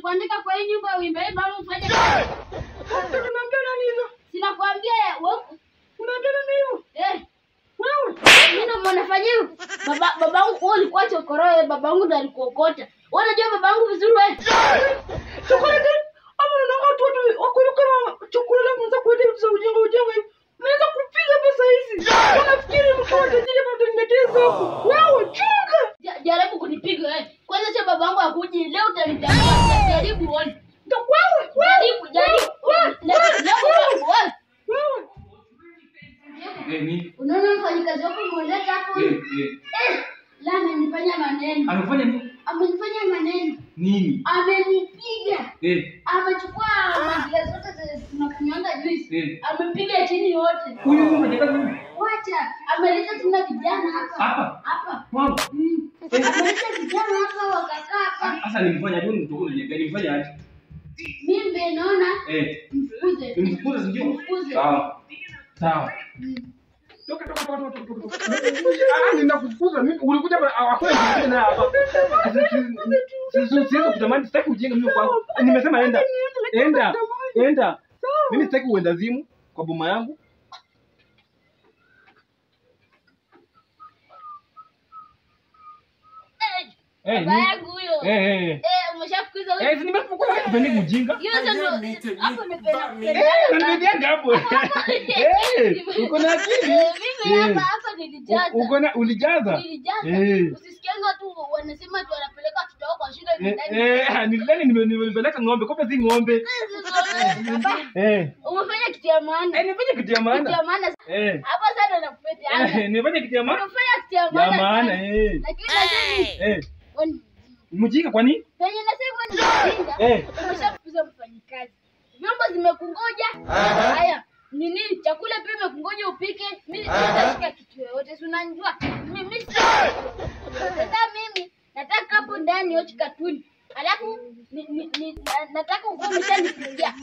kuandika kwa hii nyumba uimbe hii mama ufanye Mtoto unaambia nani hivyo? sinakwambia wewe Unaambia nani hivyo? eh Wewe. mimi ndo mwanafanya hivyo baba babangu wewe ulikuwa chokoroe babangu ndo alikuokota wewe unajua babangu vizuri wewe Chokoleti. Ama unaona watu watu wakulu kama chokoleti mwanza kuenda vitu za ujinga ujinga hivi. Unaweza kupiga pesa hizi. Unafikiri mtu wa tajiri bado nimeteza huko. Wewe chunga. Ja- jaribu kunipiga wewe kwanza cha babangu akuji leo utanitambua jaribu uone Ndio wewe. jaribu jaribu leo leo babangu wewe Wewe. Eh, ni unaona mfanyikazi wako umeoleta hapo eh eh. eh la amenifanya maneno Amefanya nini? amenifanya maneno Nini? amenipiga Eh, amechukua maziwa zote zenye tunakunywanga juice eh. amepiga chini yote Huyu huyu mjakazi huyu. wacha ameleta tena vijana hapa Hapa? hapa Wangu. Mm. ameleta vijana hapa wakakaa hapa Sasa nilimfanya nini mtu huyu? Nilimfanya aje? mimi naona Eh, mfukuze nimfukuze si ndio? Mfukuze. Sawa. Sawa. Mm. Toka toka toka toka toka. toka. Ah, ninakufukuza mimi. Ulikuja hapa hakuna kitu na hapa. Sisi siwezi kutamani sitaki ujinga mimi kwangu. Nimesema enda. Enda. Enda. Mimi sitaki uenda zimu kwa boma yangu. Eh, Eh, baba ni- yangu huyo Eh eh. eh umeshafukuza huyo Eh, si nimefukuza sipendi ujinga. hiyo sasa hapo nimependa Eh, unanipiga hapo. Eh, uko na akili. Eh, mimi Eh. hapa hapa nilijaza U- Uko na ulijaza? nilijaza Eh. usisikianga tu wanasema tu wanapeleka watoto wao kwa shule Eh, ndani eh, nilidhani nime- nimepeleka ng'ombe, kumbe si ng'ombe. Baba, Eh. umefanya kitu ya maana Eh, nifanye kitu ya kitu ya maana. maana Eh. hapo sana nakupetiana Eh, nifanye kitu ya maana. umefanya kitu ya Ya maana maana sana. eh. lakini nasema Eh. wan- Mjinga kwa nini? penye nasema ni mjinga Eh. umeshafukuza mfanyikazi vyombo zimekungoja haya nini chakula pia imekungoja upike mi sitashika kitu yoyote si unanijua mimi sita- sasa mimi nataka hapo ndani yochi katuni alafu ni, ni, ni, na- nataka ukuwa umeshanipigia